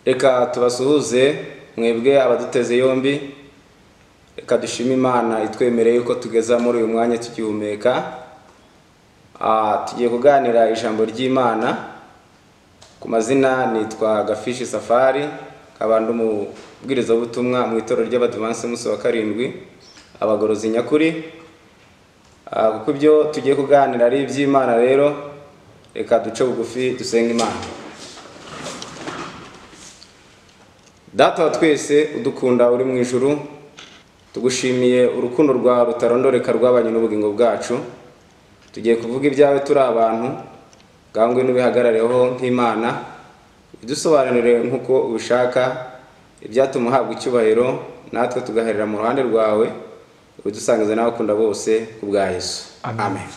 reka tubasuhuze mwebwe abaduteze yombi reka dushime imana itwemereye yuko tugeza muri uyu mwanya tugihumeka Ah, tugiye kuganira ijambo ry'imana ku mazina nitwa gafishi safari nkaba ndi umubwirizabutumwa mu itorero ry'abadivansi munsi wa karindwi abagorozi nyakuri Ah, kuko ibyo tugiye kuganira ari iby'imana rero reka duce bugufi dusenga imana data wa twese udukunda uri mu ijuru tugushimiye urukundo rwawe rutarondoreka rwabanye n'ubugingo bwacu tugiye kuvuga ibyawe turi abantu bwangwe n'ubihagarareho nk'imana udusobanurire nk'uko ubishaka ibyatuma uhabwa icyubahiro natwe tugaherera mu ruhande rwawe udusangiza n'abakunda bose ku bwa yesu amen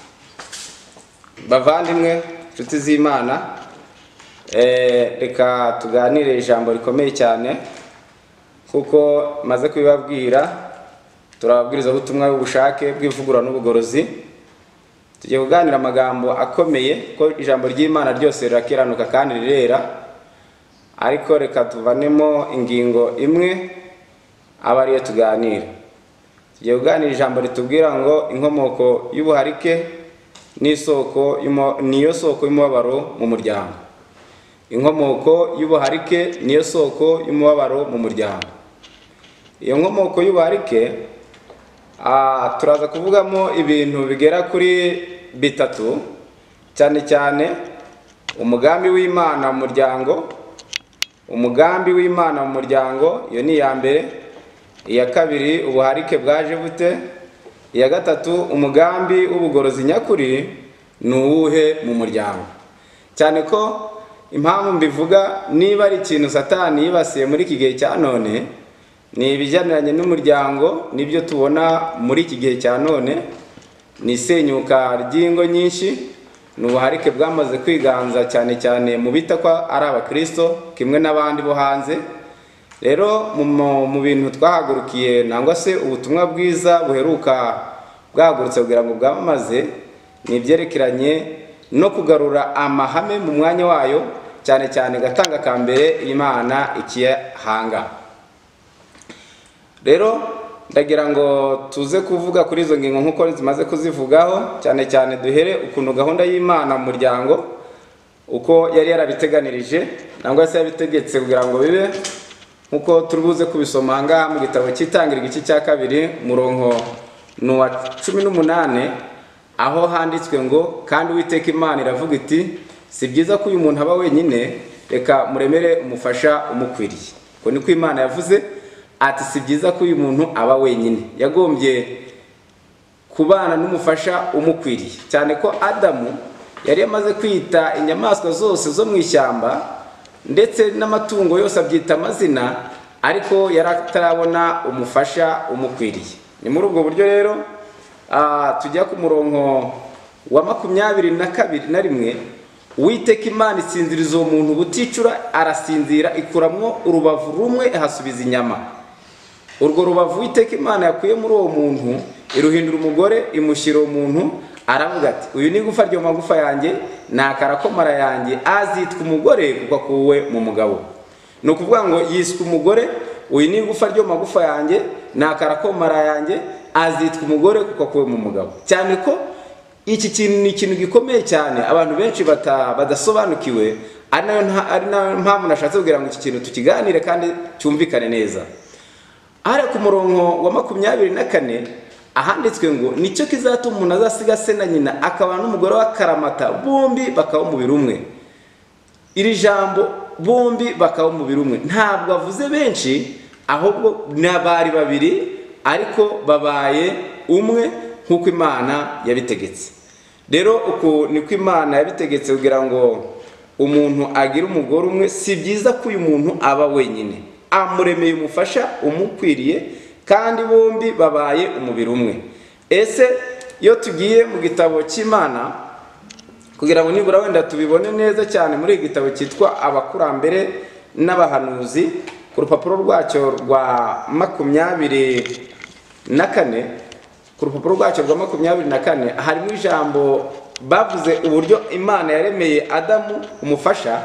bavandimwe inshuti z'imana eh, reka tuganire ijambo rikomeye cyane kuko maze kubibabwira turi ababwirizabutumwa b'ubushake bw'ivugurura n'ubugorozi tugiye kuganira amagambo akomeye ko ijambo ry'imana ryose rirakiranuka kandi rirera ariko reka tuvanemo ingingo imwe aba ariyo tuganira tugiye kuganira ijambo ritubwira ngo inkomoko y'ubuharike n'isoko y'umu- niyo soko y'umubabaro mu muryango inkomoko y'ubuharike niyo soko y'umubabaro mu muryango iyo nkomoko y'ubuharike Ah, turaza kuvugamo ibintu bigera kuri bitatu cyane cyane umugambi w'imana mu muryango umugambi w'imana mu muryango iyo ni iya mbere iya kabiri ubuharike bwaje bute iya gatatu umugambi w'ubugorozi nyakuri ni uwuhe mu muryango cyane ko impamvu mbivuga niba ari ikintu satani yibasiye muri iki gihe cya none ni ibijaniranye n'umuryango nibyo tubona muri iki gihe cya none ni isenyuka ry'ingo nyinshi ni ubuharike bwamaze kwiganza cyane cyane mu bita ko ari abakristo kimwe n'abandi bo hanze rero mu, mu- mu bintu twahagurukiye nangwa se ubutumwa bwiza buheruka bwahagurutse kugira ngo bwamamaze ni ibyerekeranye no kugarura amahame mu mwanya wayo cyane cyane gatanga ka mbere imana ikiyahanga rero ndagira ngo tuze kuvuga kuri izo ngingo nk'uko zimaze kuzivugaho cyane cyane duhere ukuntu gahunda y'imana mu muryango uko yari yarabiteganirije nangwa se yabitegetse kugira ngo bibe nk'uko turi buze kubisoma aha ngaha mu gitabo cy'itangira igice cya kabiri murongo ni uwa cumi n'umunane aho handitswe ngo kandi uwiteka imana iravuga iti si byiza ko uyu muntu aba wenyine reka muremere umufasha umukwiriye uko niko imana yavuze ati si byiza ko uyu muntu aba wenyine yagombye kubana n'umufasha umukwiriye cyane ko adamu yari yamaze kwita inyamaswa zose zo mu ishyamba ndetse n'amatungo yose abyita amazina ariko yari atarabona umufasha umukwiriye ni muri ubwo buryo rero ah, tujya ku murongo wa makumyabiri na kabiri na rimwe uwiteka imana isinziriza uwo muntu buticura arasinzira ikuramwo urubavu rumwe ihasubiza inyama urwo rubavu uwiteka imana yakuye muri uwo muntu iruhindura umugore imushyira uwo muntu aravuga ati uyu ni igufa ryo mu magufa yanjye ni akarakomara yanjye azitwa umugore kuko akuwe mu mugabo ni ukuvuga ngo yiswe umugore uyu ni igufa ryo mu magufa yanjye ni akarakomara yanjye azitwa umugore kuko akuwe mu mugabo cyane ko iki kintu ni ikintu gikomeye cyane abantu benshi bata- badasobanukiwe ari nayo nta- ari nayo mpamvu nashatse kugira ngo iki kintu tukiganire kandi cyumvikane neza hari ku murongo wa makumyabiri na kane ahanditswe ngo nicyo kizatuma umuntu azasiga se na nyina akaba n'umugore wa karamata bombi bakaba umubiri umwe iri jambo bombi bakaba umubiri umwe ntabwo avuze benshi ahubwo n'abari babiri ariko babaye umwe nk'uko imana yabitegetse rero uku niko imana yabitegetse kugira ngo umuntu agire umugore umwe si byiza ko uyu muntu aba wenyine amuremeye umufasha umukwiriye kandi bombi babaye umubiri umwe ese iyo tugiye mu gitabo cy'imana kugira ngo nibura wenda tubibone neza cyane muri iki gitabo cyitwa abakurambere n'abahanuzi ku rupapuro rwacyo rwa makumyabiri na kane ku rupapuro rwacyo rwa makumyabiri na kane harimo ijambo bavuze uburyo imana yaremeye adamu umufasha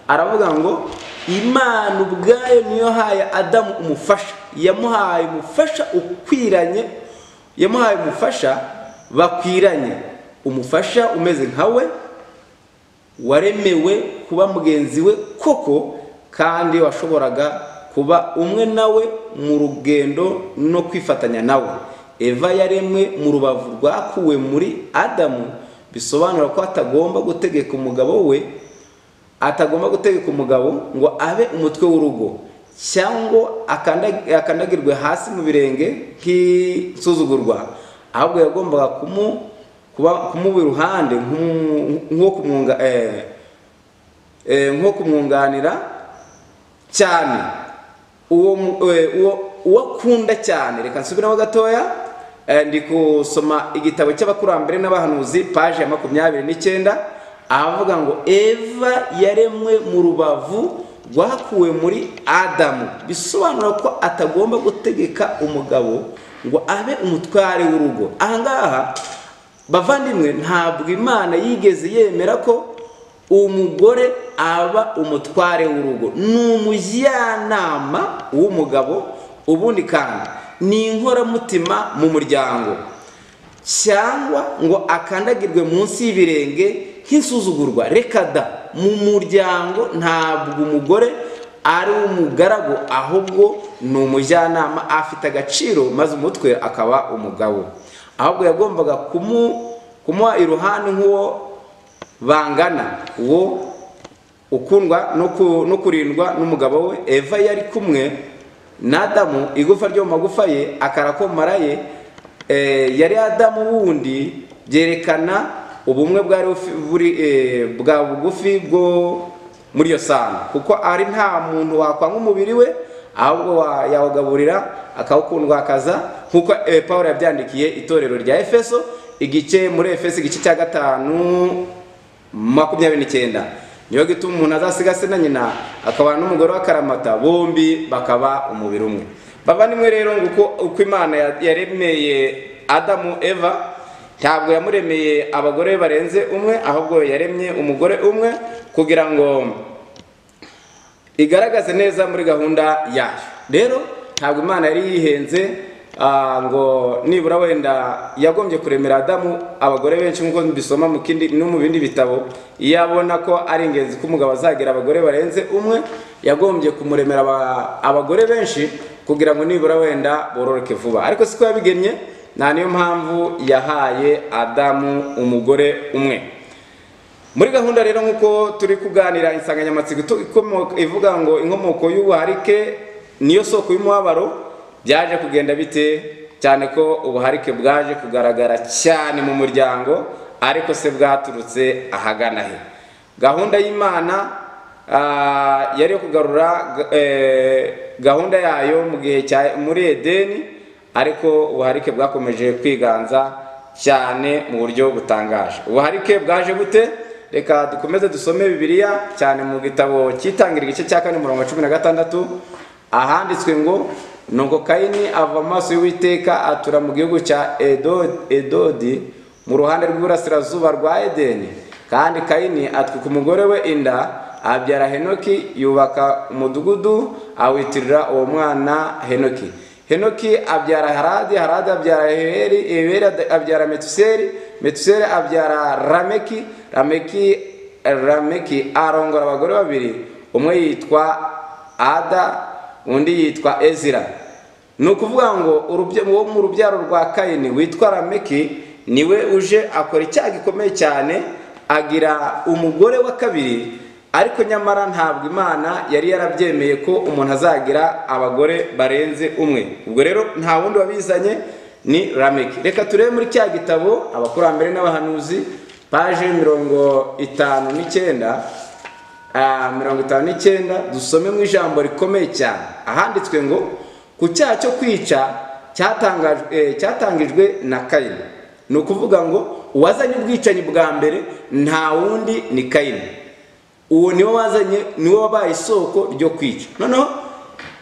aravuga ngo imana ubwayo niyo haye adamu umufasha yamuhaye umufasha ukwiranye yamuhaye umufasha bakwiranye umufasha umeze nka we waremewe kuba mugenzi we koko kandi washoboraga kuba umwe nawe mu rugendo no kwifatanya nawe eva yaremwe mu rubavu rwakuwe muri adamu bisobanura ko atagomba gutegeka umugabo we atagomba gutegeka umugabo ngo abe umutwe w'urugo cyangwa akanda- akandagirwe hasi mu birenge nk'isuzugurwa ahubwo yagombaga kumu- kuba- kumuba iruhande nk'umu- nk'uwo kumwunga eh, eh, nk'uwo kumwunganira cyane uwo mu- eh, uwo- uwo akunda cyane reka nsubiremo gatoya eh, ndi gusoma igitabo cy'abakurambere n'abahanuzi paje ya makumyabiri n'icyenda ahavuga ngo eva yaremwe mu rubavu rwakuwe muri adamu bisobanura ko atagomba gutegeka umugabo ngo abe umutware w'urugo ahangaha bavandimwe ntabwo imana yigeze yemera ko umugore aba umutware w'urugo ni umujyanama w'umugabo ubundi kandi ni inkoramutima mu muryango cyangwa ngo akandagirwe munsi y'ibirenge nk'isuzugurwa reka da mu muryango ntabwo umugore ari umugaragu ahubwo ni umujyanama afite agaciro maze umutwe akaba umugabo ahubwo yagombaga kumu- kumuha iruhande nk'uwo bangana uwo ukundwa no ku- no kurindwa n'umugabo we eva yari kumwe na adamu igufa ryo mu magufa ye akarakomara ye eh, yari adamu wundi byerekana ubumwe bwari bufi- buri eh, bwa bugufi bwo muri iyo sano kuko ari nta muntu wakwanga umubiri we ahubwo wa- yawugaburira akawukundwa akaza nk'uko eh, pawulo yabyandikiye itorero rya efeso igice muri efeso igice cya gatanu makumyabiri n'icyenda niyo gituma umuntu azasiga se na nyina akabana n'umugore w'akaramata bombi bakaba umubiri umwe bavandimwe rero ngo uko uko imana ya- yaremeye adamu eva ntabwo yamuremeye abagore barenze umwe ahubwo yaremye umugore umwe kugira ngo igaragaze neza muri gahunda yayo rero ntabwo imana yari yihenze ah, ngo nibura wenda yagombye kuremera adamu abagore benshi nk'uko mbisoma mu kindi no mu bindi bitabo iyo abona ko ari ingenzi ko umugabo azagira abagore barenze umwe yagombye kumuremera aba- abagore benshi kugira ngo nibura wenda bororoke vuba ariko siko yabigennye nta niyo mpamvu yahaye adamu umugore umwe muri gahunda rero nk'uko turi kuganira insanganyamatsiko itu- ikomo- ivuga ngo inkomoko y'ubuharike niyo soko y'umubabaro byaje kugenda bite cyane ko ubuharike bwaje kugaragara cyane mu muryango ariko se bwaturutse ahagana he gahunda y'imana ah, yari iyo kugarura ga- eh, gahunda yayo mu gihe cya muri edeni ariko ubuharike bwakomeje kwiganza cyane mu buryo butangaje ubuharike bwaje bute reka dukomeze dusome bibiliya cyane mu gitabo cyitangira igice cya kane umurongo wa cumi na gatandatu ahanditswe ngo nuko kayini ava amaso y'uwiteka atura mu gihugu cya Edo- edodi mu ruhande rw'iburasirazuba rwa edeni kandi kayini atwika umugore we inda abyara henoki yubaka umudugudu awitirira uwo mwana henoki henoki abyara haradi haradi abyara heyeri heyeri abyara metuseri metuseri abyara rameki rameki rameki arongora abagore babiri umwe yitwa ada undi yitwa ezira ni ukuvuga ngo urubya- uwo mu rubyaro rwa kayini witwa rameki niwe uje akora icyaha gikomeye cyane agira umugore wa kabiri ariko nyamara ntabwo imana yari yarabyemeye ko umuntu azagira abagore barenze umwe ubwo rero nta wundi wabizanye ni rameki reka turebe muri cya gitabo abakurambere n'abahanuzi paje mirongo itanu n'icyenda ah, mirongo itanu n'icyenda dusome mu ijambo rikomeye cyane ahanditswe ngo ku cyaha cyo kwica cyatangajwe- eh, cyatangijwe na kayini ni ukuvuga ngo uwazanye ubwicanyi bwa mbere nta wundi ni kayini uwo niwe wazanye niwe wabaye isoko ryo kwica noneho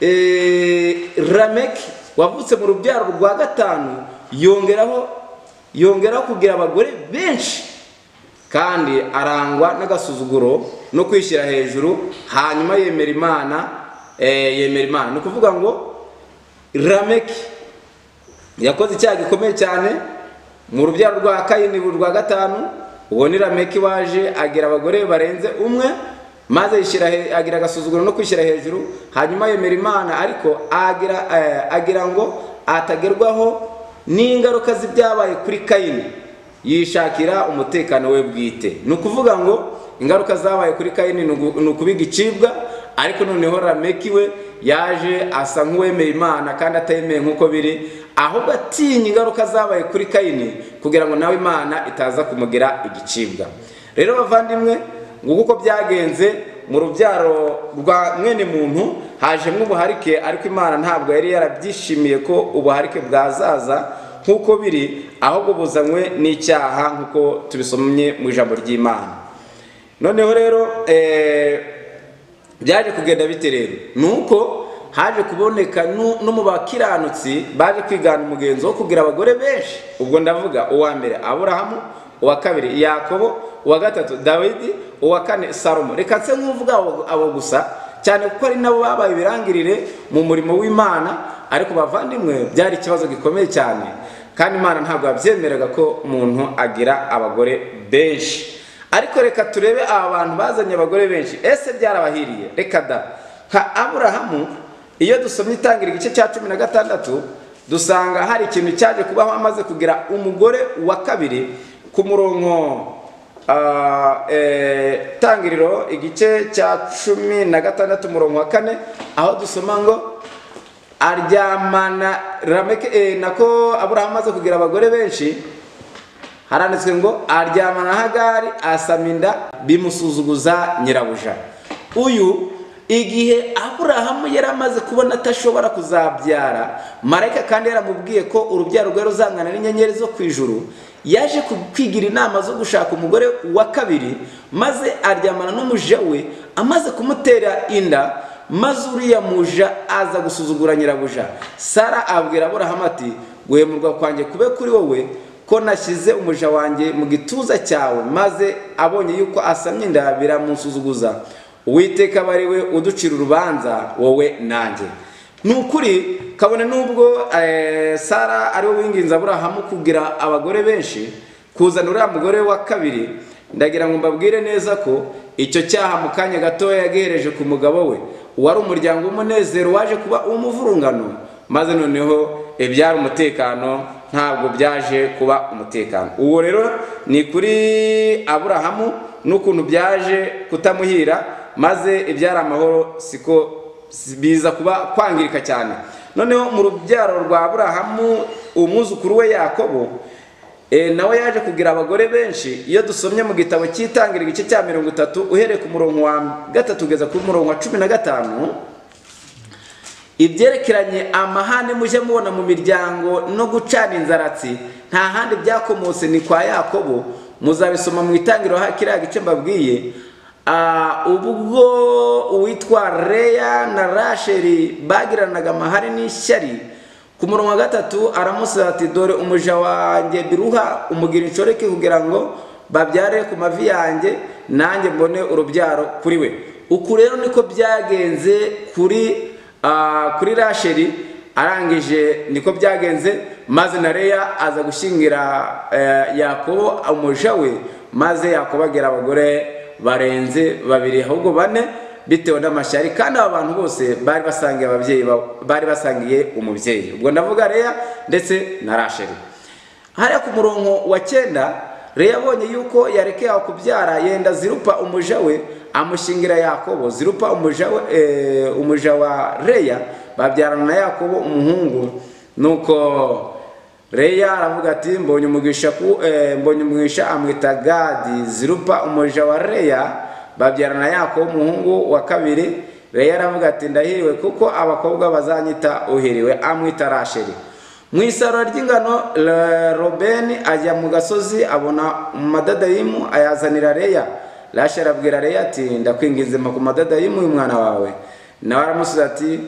eh, rameki wavutse mu rubyaro rwa gatanu yongeraho yongeraho kugira abagore benshi kandi arangwa n'agasuzuguro no kwishyira hejuru hanyuma yemera imana eh, yemera imana ni ukuvuga ngo rameki yakoze icyaha gikomeye cyane mu rubyaro rwa kayini rwa gatanu uwo ni rameki waje agira abagore barenze umwe maze yishyira he- agira agasuzuguro no kwishyira hejuru hanyuma yemera imana ariko agira, eh, agira ngo atagerwaho n'ingaruka z'ibyabaye kuri kayini yishakira umutekano we bwite ni ukuvuga ngo ingaruka zabaye kuri kayini ni ugu- ni ukubiga icibwa ariko noneho rameki we yaje asa nk'uwemeye imana kandi atemeye nk'uko biri ahubwo atinya ingaruka zabaye kuri kayini kugira ngo nawe imana itaza kumugira igicibwa rero bavandimwe nguko uko byagenze mu rubyaro rwa mwene muntu hajemo ubuharike ariko imana ntabwo yari yarabyishimiye ko ubuharike bwazaza nk'uko biri ahubwo buzanywe n'icyaha nk'uko tubisomye mu ijambo ry'imana noneho rero eh, byaje kugenda bite rero ni uko haje kuboneka nu- no mu bakiranutsi baje kwigana umugenzo wo kugira abagore benshi ubwo ndavuga uwa mbere aburahamu uwa kabiri yakobo uwa gatatu dawidi uwa kane salomo reka nse nk'uvuga abo- abo gusa cyane kuko ari nabo babaye ibirangirire mu murimo w'imana ariko bavandimwe byari ikibazo gikomeye cyane kandi imana ntabwo yabyemeraga ko umuntu agira abagore benshi ariko reka turebe aba bantu bazanye abagore benshi ese byarabahiriye reka da nka aburahamu iyo dusomye itangira igice cya cumi na gatandatu dusanga hari ikintu cyaje kubaho amaze kugira umugore wa kabiri ku murongo ah, eh, tangiriro igice cya cumi na gatandatu umurongo wa kane aho dusoma ngo aryamana rameke eh, nako aburahamu amaze kugira abagore benshi haranditswe ngo aryamana hagari asama inda bimusuzuguza nyirabuja uyu igihe aburahamu yari amaze kubona atashobora kuzabyara marayika kandi yaramubwiye ko urubyaro rwe ruzangana n'inyenyeri zo ku ijuru yaje ku- kwigira inama zo gushaka umugore wa kabiri maze aryamana n'umuja we amaze kumutera inda maze uriya muja aza gusuzugura nyirabuja sara abwira aburahamu ati gwemurwa kwanjye kube kuri wowe ko nashyize umuja wanjye mu gituza cyawe maze abonye yuko asamye inda biramusuzuguza uwiteka aba ari we uducira urubanza wowe nanjye ni ukuri kabone n'ubwo eh, sara ari we winginze aburahamu kugira abagore benshi kuzana uriya mugore wa kabiri ndagira ngo mbabwire neza ko icyo cyaha mu kanya gatoya yagihereje ku mugabo we wari umuryango w'umunezero waje kuba uw'umuvurungano maze noneho ibyari umutekano ntabwo byaje kuba umutekano uwo rero ni kuri aburahamu n'ukuntu byaje kutamuhira maze ibyari amahoro siko biza kuba kwangirika cyane noneho mu rubyaro rwa aburahamu umwuzukuru we yakobo e, nawe yaje kugira abagore benshi iyo dusomye mu gitabo cy'itangira igice cya mirongo itatu uhereye ku murongo wa gatatu ugeza ku murongo wa cumi na gatanu ibyerekeranye amahane mujye mubona mu miryango no gucana inzaratsi nta handi byakomotse ni kwa yakobo muzabisoma mu itangiriro ha- kiriya gice mbabwiye Ah, ubwo uwitwa reya na rasheri bagiranaga amahane n'ishyari ku murongo wa gatatu aramusubiza ati dore umuja wanjye biruha umugira inshoreke kugira ngo babyare ku mavi yanjye nanjye mbone urubyaro kuri we uku rero niko byagenze kuri ah, kuri rasheri arangije niko byagenze maze na reya aza gushyingira eh, yakobo umuja we maze yakobo agira abagore barenze babiri ahubwo bane bitewe n'amashyari kandi aba bantu bose bari basangiye ababyeyi babo- bari basangiye umubyeyi ubwo ndavuga reya ndetse na rasheri hariya ku murongo wa cyenda reya abonye yuko yarekeye aho kubyara yenda zirupa umuja we amushingira yakobo zirupa umuja, we, eh, umuja wa reya babyarana na yakobo umuhungu nuko reya aravuga ati mbonye umugisha, ku, eh, mbonye umugisha amwita gadi zirupa umuja wa reya babyarana yakobo umuhungu wa kabiri reya aravuga ati ndahiriwe kuko abakobwa bazanyita uhiriwe amwita rasheri mu isarura ry'ingano Le- robeni ajya mu gasozi abona amadadayimu ayazanira reya rasheli abwira reya ati ndakwinginze mpa ku madadayimu y'umwana wawe nawe aramusubiza ati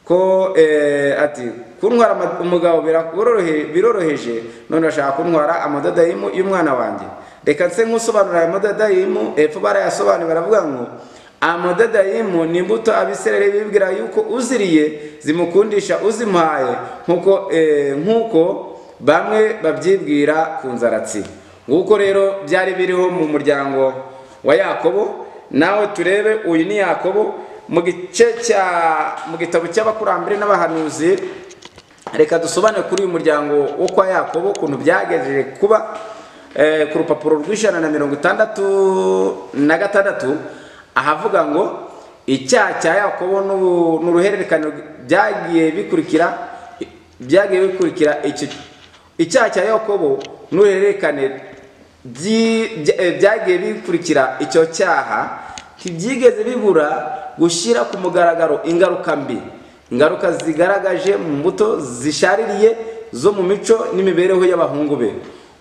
ko eh, ati kuntwara ama- umugabo birakorohe- biroroheje none urashaka kuntwara amadadayimu y'umwana wanjye reka nse nk'usobanura aya mododayimu hepfo barayasobanuye baravuga ngo amododayimu ni imbuto abisirayeli bibwira yuko uziriye zimukundisha uzimuhaye nk'uko eh, nk'uko bamwe babyibwira ku nzaratsi nguko rero byari biriho mu muryango wa yakobo nawe turebe uyu ni yakobo mu gice cya mu gitabo cy'abakurambere n'abahanuzi reka dusobanure kuri uyu muryango wo kwa yakobo ukuntu byagejeje kuba eh, ku rupapuro rw'ijana na mirongo itandatu na gatandatu ahavuga ngo icyaha cya yakobo n'ubu- n'uruhererekane byagiye bikurikira byagiye bikurikira iki icyaha cya yakobo n'uruhererekane byi- bya- eh, byagiye bikurikira icyo cyaha ntibyigeze bibura gushyira ku mugaragaro ingaruka mbi ingaruka zigaragaje mu mbuto zishaririye zo mu mico n'imibereho y'abahungu be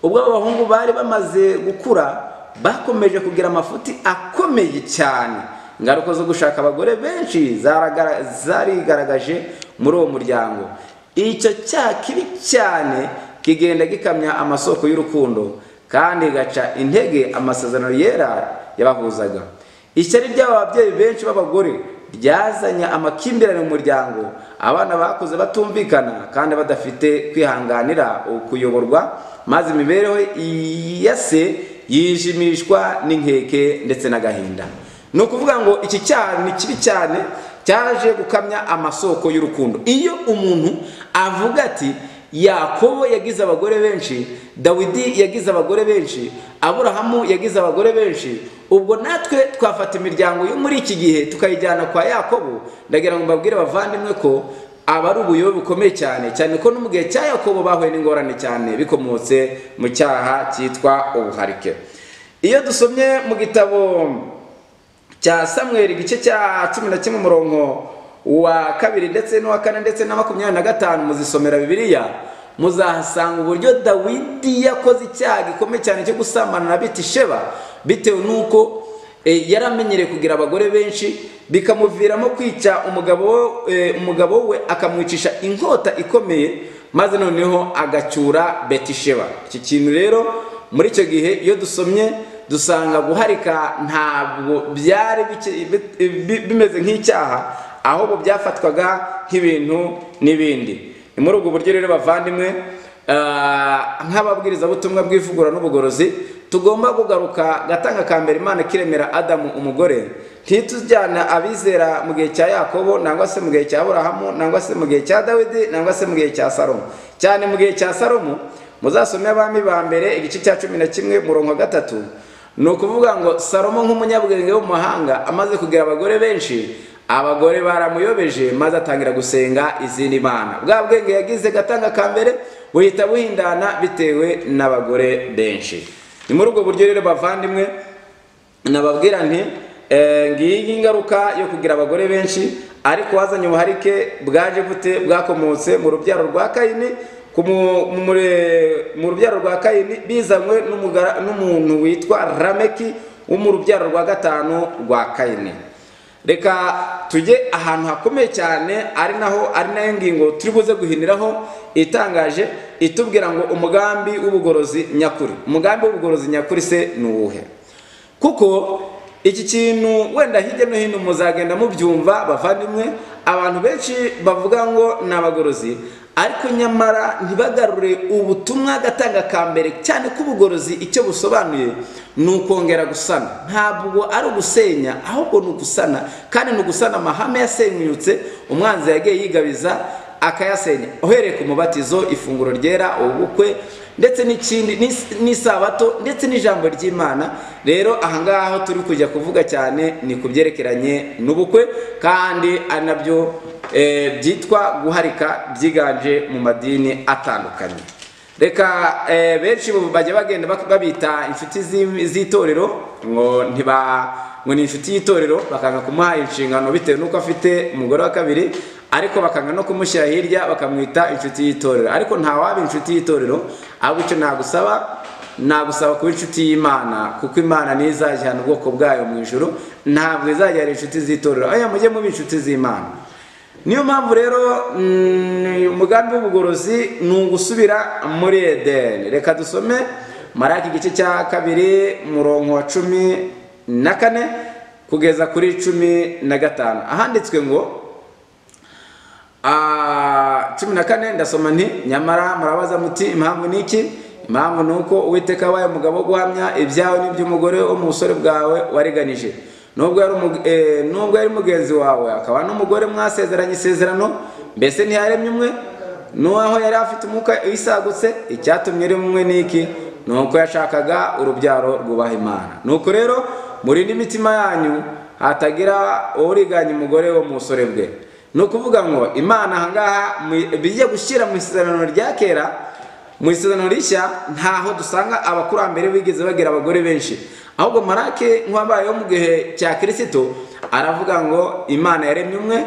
ubwo abo bahungu bari bamaze gukura bakomeje kugira amafuti akomeye cyane ingaruka zo gushaka abagore benshi zaragara- zarigaragaje muri uwo muryango icyo cyaha kibi cyane kigenda gikamya amasoko y'urukundo kandi igaca intege amasezerano yera yabahuzaga ishyari ry'aba babyeyi benshi b'abagore ryazanye amakimbirane mu muryango abana bakuze batumvikana kandi badafite kwihanganira kuyoborwa maze imibereho ya se yijimishwa n'inkeke ndetse n'agahinda ni ukuvuga ngo iki cyaha ni kibi cyane cyaje gukamya amasoko y'urukundo iyo umuntu avuga ati yakobo yagize abagore benshi dawidi yagize abagore benshi aburahamu yagize abagore benshi ubwo natwe twafata imiryango yo muri iki gihe tukayijyana kwa yakobo ndagira ngo mbabwire abavandimwe ko aba ari ubuyobe bukomeye cyane cyane ko no mu gihe cya yakobo bahuye n'ingorane cyane bikomotse mu cyaha cyitwa ubuharike iyo dusomye mu gitabo cya samweri igice cya cumi na kimwe umurongo wa kabiri ndetse n'uwa kane ndetse na makumyabiri na gatanu muzisomera bibiliya muzahasanga uburyo dawidi yakoze icyaha gikomeye cyane cyo gusambana na bitisheba bitewe n'uko eh, yaramenyereye kugira abagore benshi bikamuviramo kwica umugabo we- eh, umugabo we akamwicisha inkota ikomeye maze noneho agacyura betisheba iki kintu rero muri icyo gihe iyo dusomye dusanga guharika ntabwo byari bike- bi- bi- bimeze nk'icyaha ahubwo byafatwaga nk'ibintu n'ibindi ni muri ubwo buryo rero bavandimwe ah, nk'ababwirizabutumwa bw'ivugurura n'ubugorozi tugomba kugaruka gatanga ka mbere imana kiremera adamu umugore ntitujyana abizera mu gihe cya yakobo nangwa se mu gihe cya burahamu nangwa se mu gihe cya dawidi nangwa se mu gihe cya salomo cyane mu gihe cya salomo muzasome abami ba mbere igice cya cumi na kimwe murongo wa gatatu ni ukuvuga ngo salomo nk'umunyabwenge w'umuhanga amaze kugira abagore benshi abagore baramuyobeje maze atangira gusenga izindi mana bwa bwenge yagize gatanga ka mbere buhita buhindana bitewe n'abagore benshi ni muri ubwo buryo rero bavandimwe nababwira nti eh, ngiyi ingaruka yo kugira abagore benshi ariko wazanye ubuharike bwaje bute bwakomotse mu rubyaro rwa kayini ku mu- mu mure- mu rubyaro rwa kayini bizanywe n'umugara- n'umuntu witwa rameki wo mu rubyaro rwa gatanu rwa kayini reka tujye ahantu hakomeye cyane ari naho ari nayo ngingo turi buze guhiniraho itangaje itubwira ngo umugambi w'ubugorozi nyakuri umugambi w'ubugorozi nyakuri se ni uwuhe kuko iki kintu wenda hirya no hino muzagenda mubyumva bavandimwe abantu benshi bavuga ngo ni abagorozi ariko nyamara ntibagarure ubutumwa gatanga ka mbere cyane ko ubugorozi icyo busobanuye ni ukongera gusana ntabwo ari ugusenya ahubwo ni ugusana kandi ni ugusana amahame yasenyutse umwanzi yagiye yigabiza akayasenya uhereye ku mubatizo ifunguro ryera ubukwe ndetse n'ikindi n'is- n'isabato ndetse n'ijambo ry'imana rero ahangaha aho turi kujya kuvuga cyane ni ku byerekeranye n'ubukwe kandi ari nabyo eh, byitwa guharika byiganje mu madini atandukanye reka eh, benshi ubu bajya bagenda bak- babita inshuti zi- z'itorero ngo ntiba ngo ni inshuti y'itorero bakanga kumuha inshingano bitewe n'uko afite umugore wa kabiri ariko bakanga no kumushyira hirya bakamwita inshuti y'itorero ariko ntawaba inshuti y'itorero ahubwo icyo nagusaba nagusaba kuba inshuti y'imana kuko imana niyo izajyana ubwoko bwayo mu ijoro ntabwo izajyana inshuti z'itorero aya mujye muba inshuti z'imana niyo mpamvu rero mm, umugambi w'ubugorozi ni ugusubira muri edeni reka dusome maraki igice cya kabiri umurongo wa cumi na kane kugeza kuri cumi na gatanu ahanditswe ngo Ah, cumi na kane ndasoma nti nyamara murabaza muti impamvu ni iki impamvu ni uko uwiteka wabaye umugabo wo guhamya ibyawe n'iby'umugore wo mu busore bwawe wareganije nubwo yari umu- eh, nubwo yari mugenzi wawe akaba n'umugore mwasezeranye isezerano mbese ntiyaremye umwe n'uwaho yari afite umwuka wisagutse icyatumye ari umwe n'iki ni uko yashakaga urubyaro rwubaha imana nuko rero murinde imitima yanyu hatagira uriganya umugore wo mu busore bwe ni ukuvuga ngo imana ahangaha mu- bijya gushyira mu isezerano rya kera mu isezerano rishya ntaho dusanga abakurambere bigeze bagira abagore benshi ahubwo marake nk'uwabayeho mu gihe cya kirisito aravuga ngo imana yaremye umwe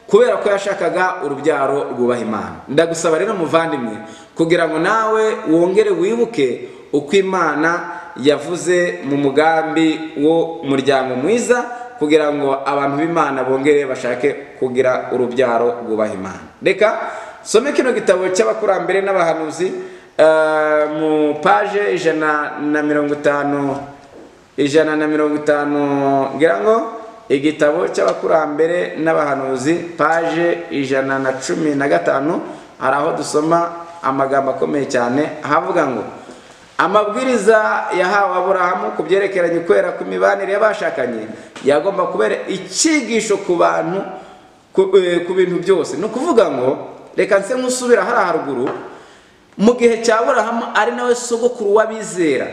kubera ko yashakaga urubyaro rwubaha imana ndagusaba rero muvandimwe kugira ngo nawe wongere wibuke uko imana yavuze mu mugambi w'umuryango mwiza kugira ngo abantu b'imana bongere bashake kugira urubyaro rwubaha imana reka some kino gitabo cy'abakurambere n'abahanuzi eh, mu paje ijana na mirongo itanu ijana na mirongo itanu ngira ngo igitabo cy'abakurambere n'abahanuzi paje ijana na cumi na gatanu hari aho dusoma amagambo akomeye cyane ahavuga ngo amabwiriza yahawe aburahamu ku byerekeranye ukwera kw'imibanire y'abashakanye yagomba kubera icyigisho ku bantu ku- eh, ku bintu byose ni ukuvuga ngo reka nse nk'usubira hariya haruguru mu gihe cya aburahamu ari nawe sogokuru w'abizera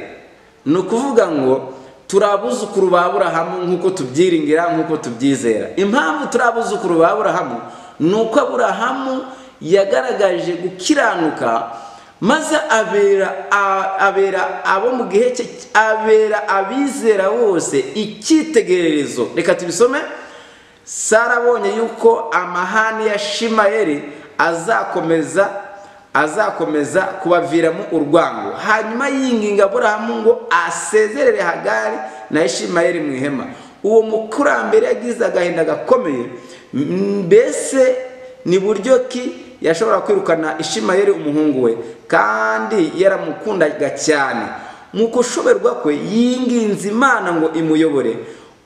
ni ukuvuga ngo turi abuzukuru ba aburahamu nk'uko tubyiringira nk'uko tubyizera impamvu turi abuzukuru ba aburahamu ni uko aburahamu yagaragaje gukiranuka maze abera a- abera abo mu gihe cye abera abizera bose icyitegererezo reka tubisome sara abonye yuko amahane ya shimayeli azakomeza azakomeza kubaviramo urwango hanyuma yinginga aburahamu ngo asezerere hagari na ishimayeli mu ihema uwo mukurambere yagize agahinda gakomeye mbese ni buryo ki yashobora kwirukana ishimayeli umuhungu we kandi yaramukundaga cyane mu gushoberwa kwe yinginze imana ngo imuyobore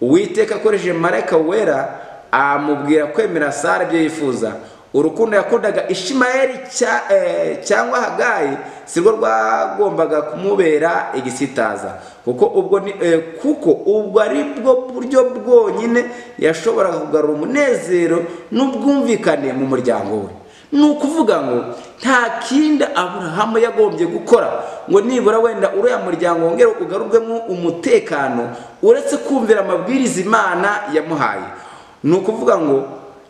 uwiteka akoresheje marayika wera amubwira kwemera sara ibyo yifuza urukundo yakundaga ishimayeli cya- eh, cyangwa hagayi si rwo rwagombaga kumubera igisitaza kuko ubwo ni- eh, kuko ubwo ari bwo buryo bwonyine yashoboraga kugarura umunezero n'ubwumvikane mu muryango we ni ukuvuga ngo nta kindi aburahamu yagombye gukora ngo nibura wenda uriya muryango wongere ugarurwemo umutekano uretse kumvira amabwiriza imana yamuhaye ni ukuvuga ngo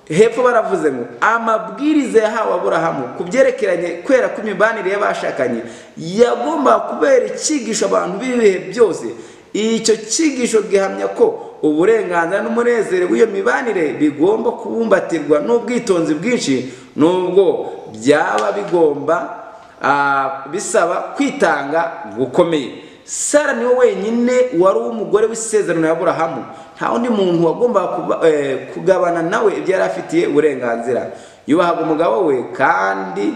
hepfo baravuze ngo amabwiriza yahawe aburahamu ku byerekeranye kwera kw'imibanire y'abashakanye yagombaga kubera icyigisho abantu b'ibihe byose icyo cyigisho gihamya ko uburenganzira n'umunezero w'iyo mibanire bigomba kubumbatirwa n'ubwitonzi bwinshi nubwo byaba bigomba ah, bisaba kwitanga gukomeye sara niwe wenyine wari uw'umugore w'isezerano ya aburahamu nta wundi muntu wagombaga kuba- eh, kugabana nawe ibyo yari afitiye uburenganzira yubahaga umugabo we kandi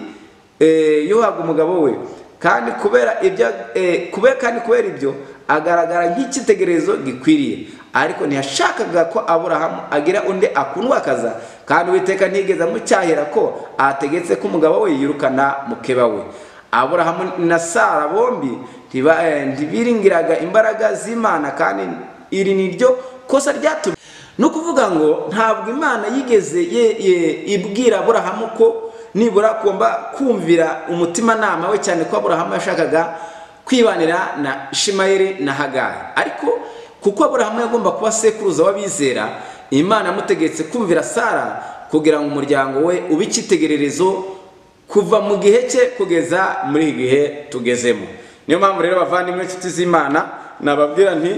eh, yubahaga umugabo we kandi kubera ibyo eh, kube kandi kubera ibyo agaragara nk'icyitegererezo gikwiriye ariko ntiyashakaga ko aburahamu agira undi akundwakaza kandi uwiteka ntigeze amucyahira ko ategetse ko umugabo we yirukana mukeba we aburahamu na sara bombi ntiba- eh, ntibiringiraga imbaraga z'imana kandi iri ni ryo kosa ryatumye ni ukuvuga ngo ntabwo imana yigeze ye- ye- ibwira aburahamu ko nibura agomba kumvira umutimanama we cyane ko aburahamu yashakaga kwibanira na shimayeli na hagari ariko kuko aburahamu yagomba kuba sekuruza w'abizera imana yamutegetse kumvira sara kugira ngo umuryango we ube icyitegererezo kuva mu gihe cye kugeza muri iki gihe tugezemo niyo mpamvu rero bavandimwe inshuti z'imana nababwira nti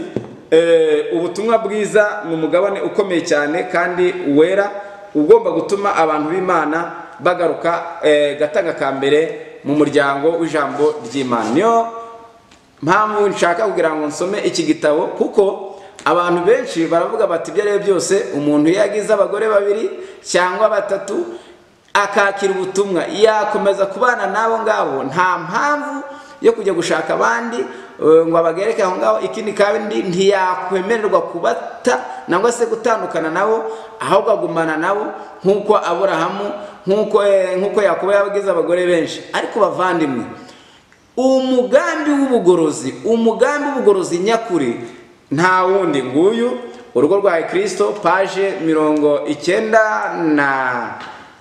"Eh, ubutumwa bwiza ni umugabane ukomeye cyane kandi wera ugomba gutuma abantu b'imana bagaruka eh, gatanga ka mbere mu muryango w'ijambo ry'imana niyo mpamvu nshaka kugira ngo nsome iki gitabo kuko abantu benshi baravuga bati ibyo ari byo byose umuntu iyo yagize abagore babiri cyangwa batatu akakira ubutumwa yakomeza kubana n'abo ngabo nta mpamvu yo kujya gushaka abandi eh, ngo abagereke aho ngaho ikindi kandi ntiyakwemererwa kubata nangwa se gutandukana nabo ahubwo agumana nabo nk'uko aburahamu nk'uko eh, nk'uko yakobo yabagize abagore benshi ariko bavandimwe umugambi w'ubugorozi umugambi w'ubugorozi nyakuri nta wundi nguyu urugo rwa kirisito paje mirongo icyenda na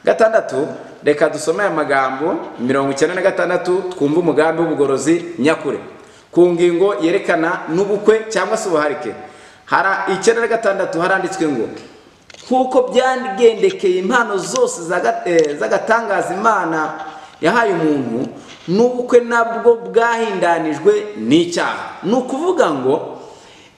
gatandatu reka dusome aya magambo mirongo icyenda na gatandatu twumve umugambi w'ubugorozi nyakuri ku ngingo yerekana n'ubukwe cyangwa se ubuharike hari icyenda na gatandatu haranditswe ngo nk'uko byagendekeye impano zose zaga- eh, z'agatangaza imana yahaye umuntu n'ubukwe nabwo bwahindanijwe n'icyaha ni ukuvuga ngo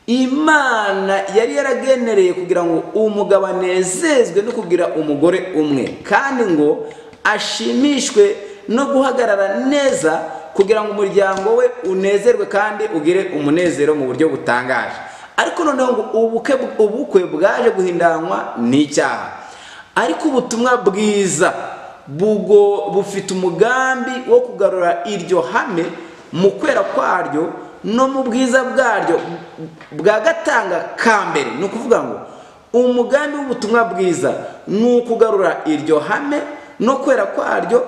imana yari yaragenereye kugira ngo umugabo anezezwe no kugira umugore umwe kandi ngo ashimishwe no guhagarara neza kugira ngo umuryango we unezerwe kandi ugire umunezero mu buryo butangaje ariko noneho ngo ubukwe ubukwe bwaje guhindanywa n'icyaha ariko ubutumwa bwiza bugo bufite umugambi wo kugarura iryo hame mu kwera kwaryo no mu bwiza bwaryo bwagatanga ka mbere ni ukuvuga ngo umugambi w'ubutumwa bwiza ni ukugarura iryo hame no kwera kwaryo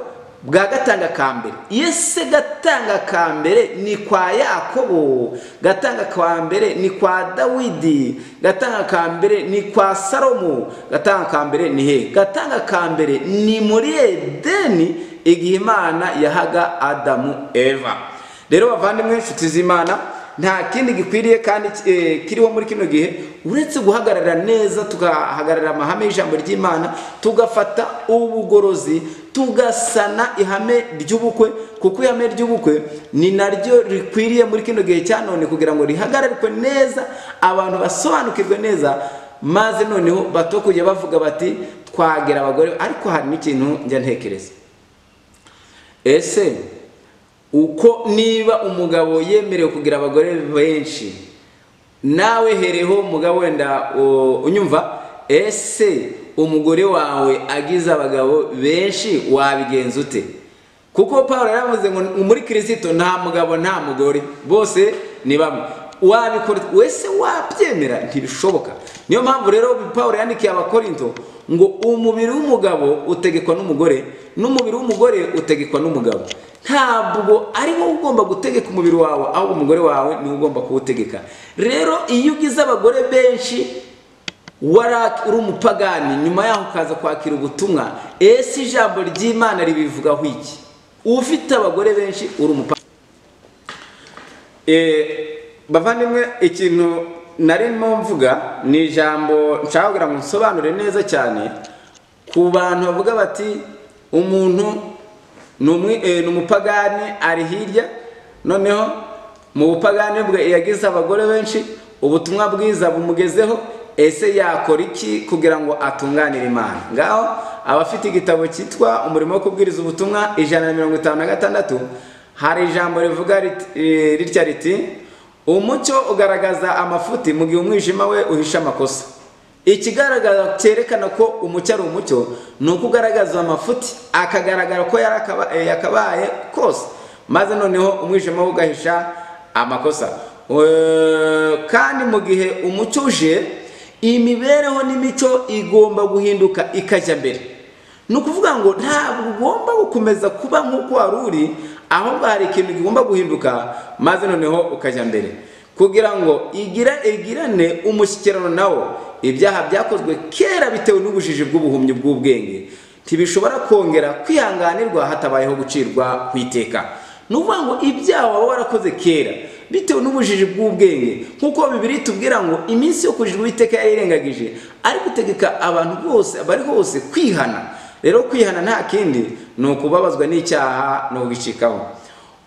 bwa gatanga ka mbere yese gatanga ka mbere ni kwa yakobo gatanga ka mbere ni kwa dawidi gatanga ka mbere ni kwa salomo gatanga ka mbere ni he gatanga ka mbere ni muri edeni igihe imana yahaga adamu eva rero bavandimwe inshuti z'imana nta kindi gikwiriye kandi eh, kiriho muri kino gihe uretse guhagarara neza tugahagarara amahame y'ijambo ry'imana tugafata ubugorozi tugasana ihame ry'ubukwe kuko ihame ry'ubukwe ni naryo rikwiriye muri kino gihe cya none kugira ngo rihagararikwe neza abantu basobanukirwe neza maze noneho bato kujya bavuga bati twagera abagore ariko hari n'ikintu njya ntekereza ese uko niba umugabo yemerewe kugira abagore benshi nawe hereho mugabo wenda o, unyumva ese umugore wawe agize abagabo benshi wabigenza ute kuko paul yaravuze ngo muri kirisito nta mugabo nta mugore bose ni bamwe wabikora wese wabyemera ntibishoboka niyo mpamvu rero paul yandikiye abakorinto ngo umubiri w'umugabo utegekwa n'umugore n'umubiri w'umugore utegekwa n'umugabo ntabwo ari wowe ugomba gutegeka umubiri wawe ahubwo umugore wawe niwe ugomba kuwutegeka rero iyo ugize abagore benshi wara uri umupagani nyuma yaho ukaza kwakira ubutumwa ese ijambo ry'imana ribivugaho iki ufite abagore benshi uri umupagani bavandimwe ikintu narimo mvuga ni ijambo nshaka kugira ngo nsobanure neza cyane ku bantu bavuga bati umuntu ni umwi- eh, ni umupagani ari hirya noneho mu bupagani bwe yagize abagore benshi ubutumwa bwiza bumugezeho ese yakora iki kugira ngo atunganire imana ngaho abafite igitabo cyitwa umurimo wo kubwiriza ubutumwa ijana na mirongo itanu na gatandatu hari ijambo rivuga rit- eh, ritya riti umucyo ugaragaza amafuti mu gihe umwijima we uhisha amakosa ikigaragaza cyerekana ko umucyo ari umucyo ni uko ugaragaza amafuti akagaragara ko yari akaba- eh, yakabaye kose maze noneho umwijima we ugahisha amakosa Eh, kandi mu gihe umucyo uje imibereho n'imico igomba guhinduka ikajya mbere ni ukuvuga ngo ntabwo ugomba gukomeza kuba nk'uko wari uri ahubwo hari ikintu kigomba guhinduka maze noneho ukajya mbere kugira ngo igira igirane umushyikirano nawo ibyaha byakozwe kera bitewe n'ubujiji bw'ubuhumyi bw'ubwenge ntibishobora kongera kwihanganirwa hatabayeho gucirwa ku iteka ni ukuvuga ngo ibyaha waba warakoze kera bitewe n'ubujiji bw'ubwenge nk'uko bibiri tubwira ngo iminsi yo kujijwa uwiteka yarayirengagije ari gutegeka abantu bose bari hose kwihana rero kwihana nta kindi ni ukubabazwa n'icyaha no kugicikaho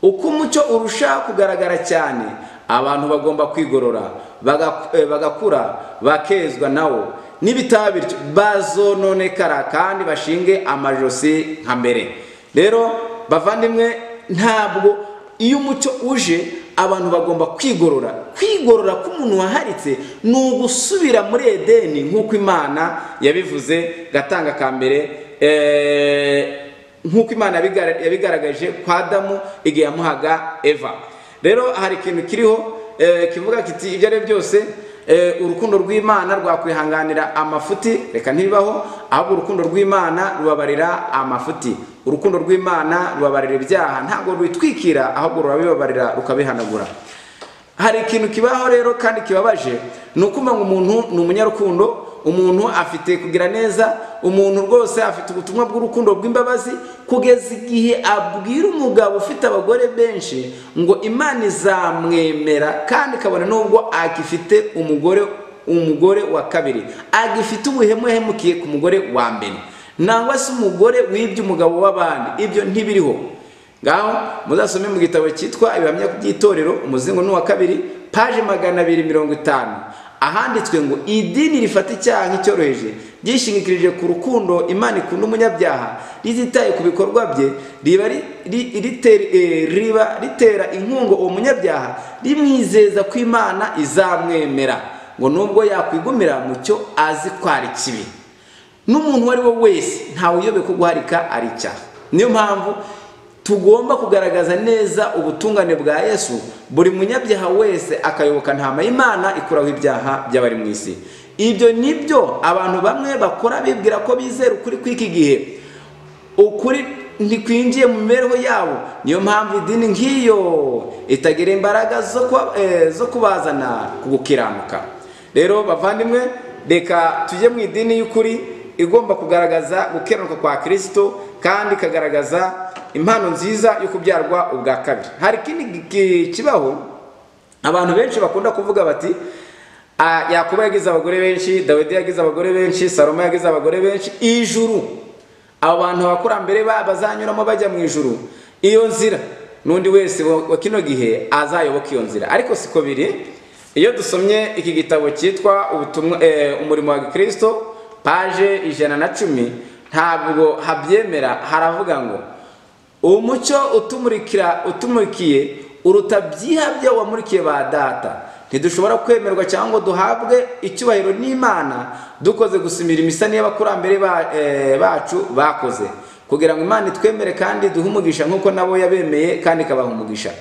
uko umucyo urushaho kugaragara cyane abantu bagomba kwigorora baga- eh, bagakura bakezwa nawo n'ibitaba bityo bazononekara kandi bashinge amajosi nka mbere rero bavandimwe ntabwo iyo umucyo uje abantu bagomba kwigorora kwigorora k'umuntu waharitse ni ugusubira muri edeni nk'uko imana yabivuze gatanga ka mbere eh, nk'uko imana yabigar- yabigaragaje kwa adamu igihe yamuhaga eva rero hari ikintu kiriho eh, kivuga kiti ibyo ari byo byose eh, urukundo rw'imana rwakwihanganira amafuti reka ntibibaho ahubwo urukundo rw'imana rubabarira amafuti urukundo rw'imana rubabarira ibyaha ntabwo rwitwikira ahubwo rurabibabarira rukabihanagura hari ikintu kibaho rero kandi kibabaje ni ukuvuga ngo umuntu ni umunyarukundo umuntu afite kugira neza umuntu rwose afite ubutumwa bw'urukundo rw'imbabazi kugeza igihe abwira umugabo ufite abagore benshi ngo imana izamwemera kandi kabone n'ubwo agifite umugore umugore wa kabiri agifite ubuhemu yahemukiye ku mugore wa mbere nangwa se umugore wibye umugabo w'abandi ibyo ntibiriho ngaho muzasome mu gitabo cyitwa ibihamya by'itorero umuzingo ni uwa kabiri paje magana abiri mirongo itanu ahanditswe ngo idini rifata icyaha nk'icyoroheje ryishingikirije ku rukundo imana ikunda umunyabyaha rizitaye ku bikorwa bye riba ri- ri- rite- eh, riba ritera inkunga uwo munyabyaha rimwizeza ko imana izamwemera ngo nubwo yakwigumira mu cyo azi ko ari kibi n'umuntu uwo ari we wese ntawe uyobe ko guharika ari icyaha niyo mpamvu tugomba kugaragaza neza ubutungane bwa yesu buri munyabyaha wese akayoboka ntama y'imana ikuraho ibyaha by'abari mu isi ibyo ni byo abantu bamwe bakora bibwira ko bizera ukuri kw'iki gihe ukuri ntikwinjiye mu mibereho yabo niyo mpamvu idini nk'iyo itagira imbaraga zo kuba- eh, zo kubazana ku gukiranuka rero bavandimwe reka tujye mu idini y'ukuri igomba kugaragaza gukiranuka kwa kirisito kandi ikagaragaza impano nziza yo kubyarwa ubwa kabiri hari ikindi gi- kibaho abantu benshi bakunda kuvuga bati "Ah, yakobo yagize abagore benshi dawidi yagize abagore benshi salomo yagize abagore benshi ijuru abo bantu abakurambere ba- bazanyuramo bajya mu ijuru iyo nzira n'undi wese wa wa kino gihe azayoboka iyo nzira ariko siko biri iyo dusomye iki gitabo cyitwa ubutumwa eh, umurimo wa kirisito paje ijana na cumi ntabwo habyemera haravuga ngo umucyo utumurikira utumurikiye uruta byihabye wamurikiye ba data ntidushobora kwemerwa cyangwa ngo duhabwe icyubahiro n'imana dukoze gusa imirimo isa n'iy'abakurambere ba- eh, bacu bakoze kugira ngo imana itwemere kandi duhe umugisha nk'uko nabo yabemeye kandi ikabaha umugisha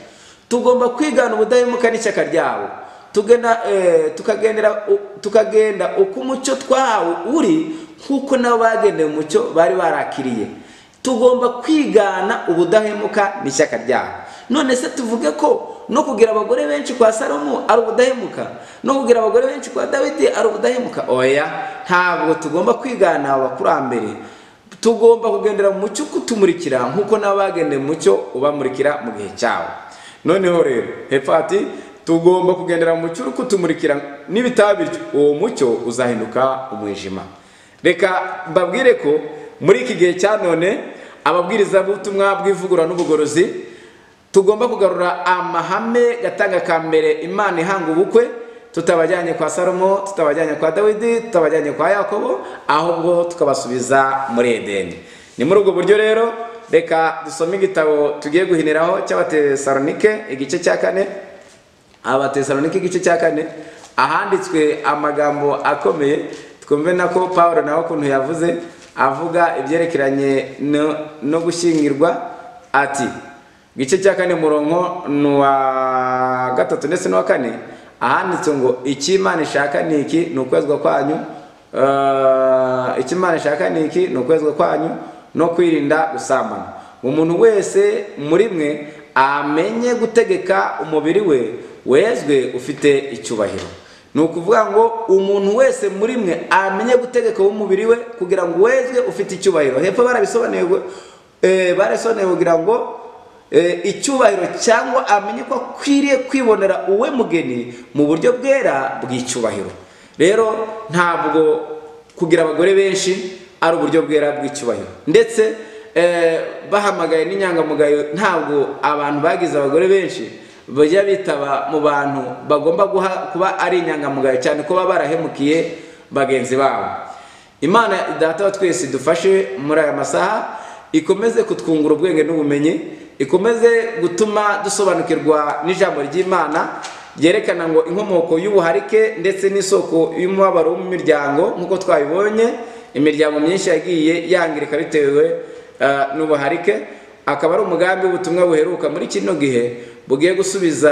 tugomba kwigana ubudahemuka n'ishyaka ryabo tugenda eh, tukagendera u- tukagenda uko umucyo twahawe uri nk'uko nabo bagendeye umucyo bari barakiriye tugomba kwigana ubudahemuka n'ishyaka ryabo none se tuvuge ko no kugira abagore benshi kwa salomo ari ubudahemuka no kugira abagore benshi kwa dawidi ari ubudahemuka oya ntabwo tugomba kwigana abakurambere tugomba kugendera mu mucyo ukutumurikira nk'uko nabo bagendeye mu mucyo ubamurikira mu gihe cyabo noneho rero hepfo hati tugomba kugendera mu mucyo uri kutumurikira n'ibitaba bityo uwo mucyo uzahinduka umwijima reka mbabwire ko muri iki gihe cya none ababwirizabutumwa bw'ivugurura n'ubugorozi tugomba kugarura amahame gatanga ka mbere imana ihanga ubukwe tutabajyanye kwa salomo tutabajyanye kwa dawidi tutabajyanye kwa yakobo ahubwo tukabasubiza muri edeni ni muri ubwo buryo rero reka dusome igitabo tugiye guhiniraho cy'abatesalonike igice cya kane abatesalonike igice cya kane ahanditswe amagambo akomeye twumve nako paul nawe ukuntu yavuze avuga ibyerekeranye no, no gushyingirwa ati igice cya kane murongo ni uwa gatatu ndetse n'uwa kane ahanditswe ngo icyo imana ishaka ni iki ni ukwezwa kwanyu eh, icyo imana ishaka ni iki ni ukwezwa kwanyu no kwirinda gusambana umuntu wese muri mwe amenye gutegeka umubiri we wezwe ufite icyubahiro ni ukuvuga ngo umuntu wese muri mwe amenye gutegeka umubiri we kugira ngo wezwe ufite icyubahiro hepfo barabisobanuye ngo- eh, barabisobanuye kugira ngo eh, icyubahiro cyangwa amenye ko akwiriye kwibonera uwe mugeni mu buryo bwera bw'icyubahiro rero ntabwo kugira abagore benshi ari uburyo bwera bw'icyubahiro ndetse eh, bahamagaye n'inyangamugayo ntabwo abantu bagize abagore benshi bajya bitaba mu bantu bagomba guha, kuba ari inyangamugayo cyane ko baba barahemukiye bagenzi babo imana data wa twese idufashe muri aya masaha ikomeze kutwungura ubwenge n'ubumenyi ikomeze gutuma dusobanukirwa n'ijambo ry'imana ryerekana ngo inkomoko y'ubuharike ndetse n'isoko y'umubabaro wo mu miryango nk'uko twabibonye imiryango myinshi yagiye yangirika bitewe eh, n'ubuharike akaba ari umugambi w'ubutumwa buheruka muri kino gihe bugiye gusubiza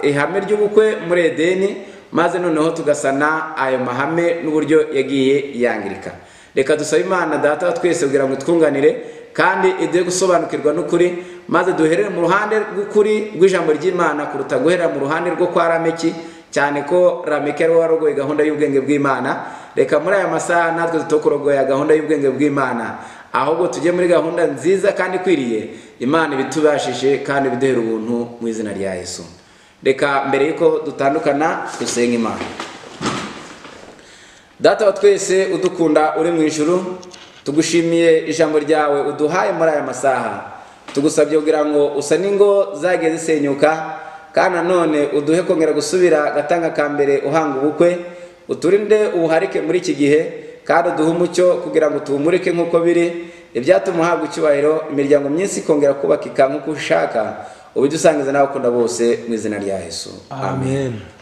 ihame ry'ubukwe muri edeni maze noneho tugasana ayo mahame n'uburyo yagiye yangirika reka dusabe imana data wa twese kugira ngo twunganire kandi iduhe gusobanukirwa n'ukuri maze duherere mu ruhande rw'ukuri rw'ijambo ry'imana kuruta guherera mu ruhande rwo kwa rameki cyane ko rameke ari warogoye gahunda y'ubwenge bw'imana reka muri aya masaha natwe tutokurogoya gahunda y'ubwenge bw'imana ahubwo tujye muri gahunda nziza kandi ikwiriye imana ibitubashije kandi biduhera ubuntu mu izina rya yesu reka mbere y'uko dutandukana dusenge imana data wa twese udukunda uri mu ijuru tugushimiye ijambo ryawe uduhaye muri aya masaha tugusabye kugira ngo usa n'ingo zagiye zisenyuka kandi nanone uduhe kongera gusubira agatanga ka mbere uhanga ubukwe uturinde ubuharike muri iki gihe kandi uduhe umucyo kugira ngo tuhumurike nk'uko biri ibyatuma uhabwa icyubahiro imiryango myinshi ikongera kubakika nk'uko ushaka ubidusangiza n'abakunda bose mu izina rya yesu amen